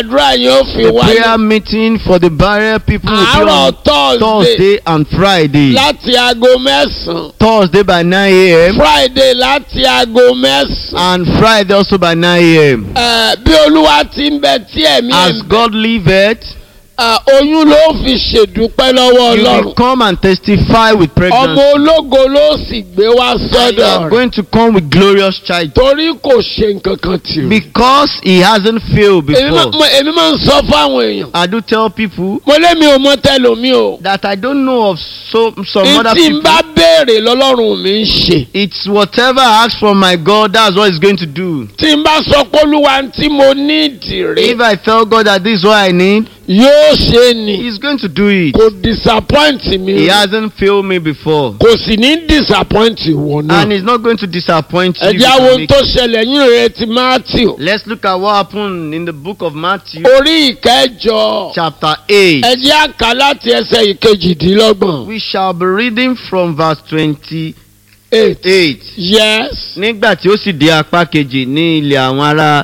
àdúrà yẹn ó fi The wáyé prayer meeting for the barrier people will be àárọ̀ on thursday Thursday and Friday. láti aago mẹ́sàn-án Thursday by 9 a.m. friday láti aago mẹ́sàn-án. and Friday also by 9 a.m. Ẹ, bí olúwa ti ń bẹ tí ẹ̀mí As ẹ̀ God liveth, ẹ, oyún ló fi ṣèdúpẹ́ lọ́wọ́ you will ọlọ́run come and testify with ọmọ pregnancy. ológo ló sì gbé wá And you sọ́dọ̀ are rẹ̀ going to come with glorious child torí kò ṣe nǹkan kan tì rí. because he hasn't failed èmi máa- before. mo- èmi máa ń sọ fáwọn èèyàn I do tell people mo lémi ò mọ tẹlomi o that I don't know of so some other tí n people. bá béèrè lọ́lọ́run mi ń ṣe It's whatever I ask from my God, that's what He's going to do. tí n bá sọ pé olúwa tí mo ní ìdìrí If I tell God that this is what I need, yóò ṣe ni He's going to do it. kò disappoint mi He hasn't failed me before. kò sì ní disappoint ìwọ náà. And He's not going to disappoint you. ẹ if jẹ́ you àwọn ohun make tó it. ṣẹlẹ̀ yín rẹ̀ ti matthew Let's look at what happened in the book of Matthew, orí ìkẹjọ chapter 8. ẹ jẹ́ àká láti ẹsẹ̀ ìkejìdínlọ́gbọ̀n. We shall be reading from verse 28. eight yes Nígbà tí ó sì dé apá kejì ní ilẹ̀ àwọn ará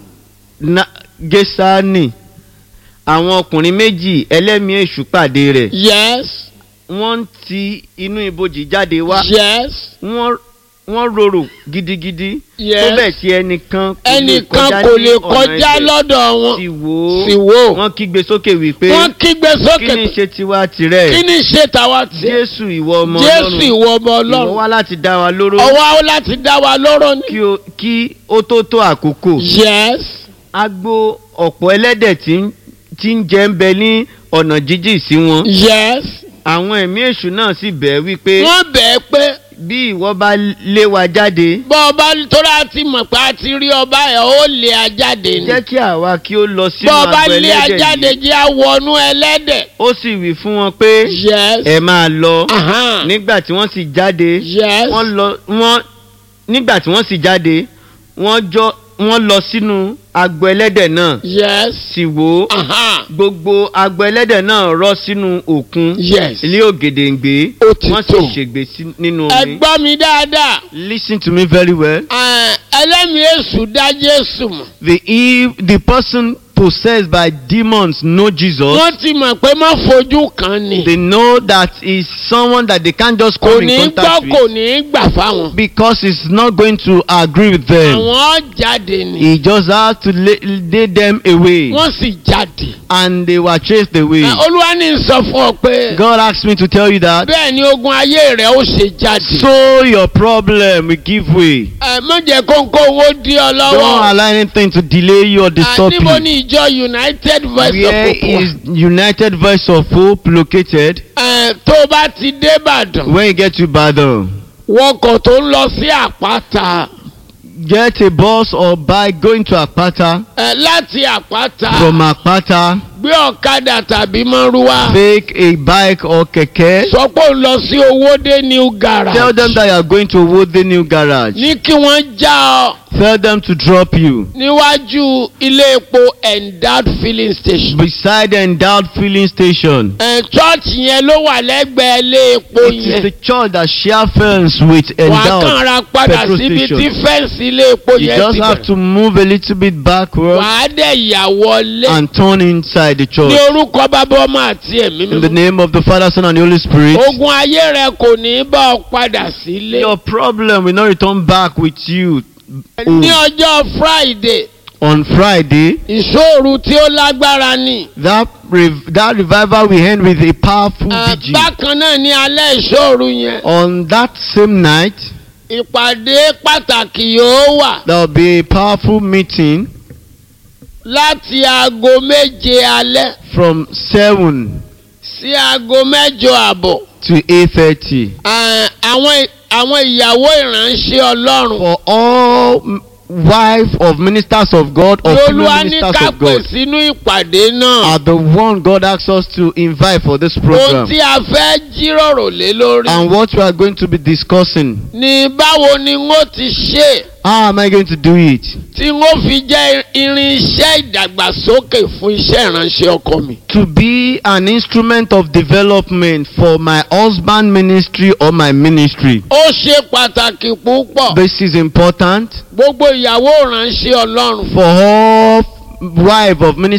Na- Gésánì, àwọn ọkùnrin méjì ẹlẹ́mìí èṣù pàdé rẹ̀. yes Wọ́n ń ti inú ibojì jáde wá. yes Wọ́n wọ́n rorò gidigidi. Tó yes bẹ̀ tí ẹnìkan ẹnìkan kò ní lè ọ̀nà kọjá ibẹ̀. lọ́dọ̀ wọn Sì wò sì ó. wò Wọ́n kígbe sókè wípé wọ́n kígbe kí sókè ni pé, ṣe tiwa tirẹ̀? kí ni ṣe tàwa tiẹ̀ Jésù ìwọ ọmọ jésù Ọlọ́run. ìwọ ọmọ Ìwọ ọlọ́run wá láti dá wa lóró ọwọ́ á láti dá wa lọ́rọ̀ ni kí o- kí ó tó tó àkókò. yes Agbo ọ̀pọ̀ ẹlẹ́dẹ̀ tí ń- tí ń jẹ ń bẹ ní ọ̀nà jíjìn sí wọn. yes Àwọn ẹ̀mí èṣù náà sì bẹ̀ ẹ́ wípé wọ́n bẹ̀ẹ́ pé bí ìwọ bá lé wa jáde bọ́ ọba tóra ti mọ̀ pé a ti rí ọba ẹ̀ ó lé a jáde ni jẹ́ kí àwa kí ó lọ sínú bọ́ ọba agbo lé a jáde ẹlẹ́dẹ̀ yìí. jẹ́ àwọnú ẹlẹ́dẹ̀ Ó sì wí fún wọn pé yes ẹ máa lọ. ahan Nígbà tí wọ́n sì jáde yes wọ́n lọ wọ́n nígbà tí wọ́n sì jáde wọ́n jọ wọ́n lọ sínú agbo ẹlẹ́dẹ̀ náà yes sì wò ó ahan gbogbo agbo ẹlẹ́dẹ̀ náà rọ́ sínú òkun yes ilé ògèdèǹgbé Ó ti wọ́n sì tó. ṣègbè sí- nínú ẹ omi. gbọ́ mi dáadáa Listen to me very well. Ẹ̀, ẹlẹ́mìí èṣù dá Jésù mọ̀ The eve, the person possessed by demons know Jesus. wọ́n ti mọ̀ pé má fojú kan ni They know that is someone that they can't just kò come ní in gbọ́ contact kò with ní gbà fáwọn because he's not going to agree with them. àwọn jáde ni He just has to lay, lay them away. wọ́n sì jáde and they were chased away. Ẹ̀, Olúwa ní sọ fún ọ pé God asked me to tell you that. bẹ́ẹ̀ ni ogun ayé rẹ̀ ó ṣe jáde So your problem will give way. ẹ má jẹ́ kóńkó owó dí ọ Don't lọ́wọ́ allow anything to delay you or Ẹ̀, disturb níbo you. ni ìjọ United Voice of Where Hope wà? is United Voice of Hope located? Ẹ̀, tó o bá ti dé Ìbàdàn When you get to Ibadan, wọkọ̀ tó ń lọ sí àpáta get a bus or bike going to Akpata. ẹ̀, láti àpáta From Akpata, gbé ọ̀kadà tàbí márúwá take a bike or keke. sọ pé ó ń lọ sí owódé new garage Tell them that you are going to Wode New Garage. ní kí wọ́n já ọ Tell them to drop you níwájú ilé epo endowed filling station. beside the endowed filling station. ẹ̀ chọ́ọ̀chì yẹn ló wà lẹ́gbẹ̀ẹ́ ilé epo It is yẹn the church that share fence with wà á endowed. kàn ra padà petrol síbi station. tí fẹ́ǹsì ilé epo You yẹn just ti have bẹ̀rẹ̀ to move a little bit backward wà á dẹ̀ yà wọlé and turn inside the ní church. orúkọ bàbá ọmọ àti ẹ̀mí In the mímọ́. name of the Father, Son, and the Holy Spirit. ogun ayé rẹ kò ní bá ọ padà sílé. Your problem will not return back with you ní ọjọ́ friday on Friday. ìṣòro tí ó lágbára ni. That rev- that revival will end with a powerful Ẹ̀, vigil. bákan náà ní alẹ́ ìṣòro yẹn On that same night, ìpàdé pàtàkì yóò wà there will be a powerful meeting láti aago méje alẹ́ from seven sí aago mẹ́jọ àbọ̀. to eight thirty. Ẹ̀, àwọn àwọn ìyàwó ìránṣẹ́ ọlọ́run For all m- wife of ministers of God or female olúwa ní ministers ká of pè God sínú ìpàdé náà. are the one God asks us to invite for this ohun program. tí a fẹ́ jíròrò lé lórí. And what we are going to be discussing. ní báwo ni wọ́n ti ṣe How am I going to do it? tí wọ́n fi jẹ́ irinṣẹ́ ìdàgbàsókè fún iṣẹ́ ìránṣẹ́ ọkọ mi. To be an instrument of development for my husband ministry or my ministry. ó ṣe pàtàkì púpọ̀ This is important gbogbo ìyàwó ìránṣẹ́ ọlọ́run for all wife of ministers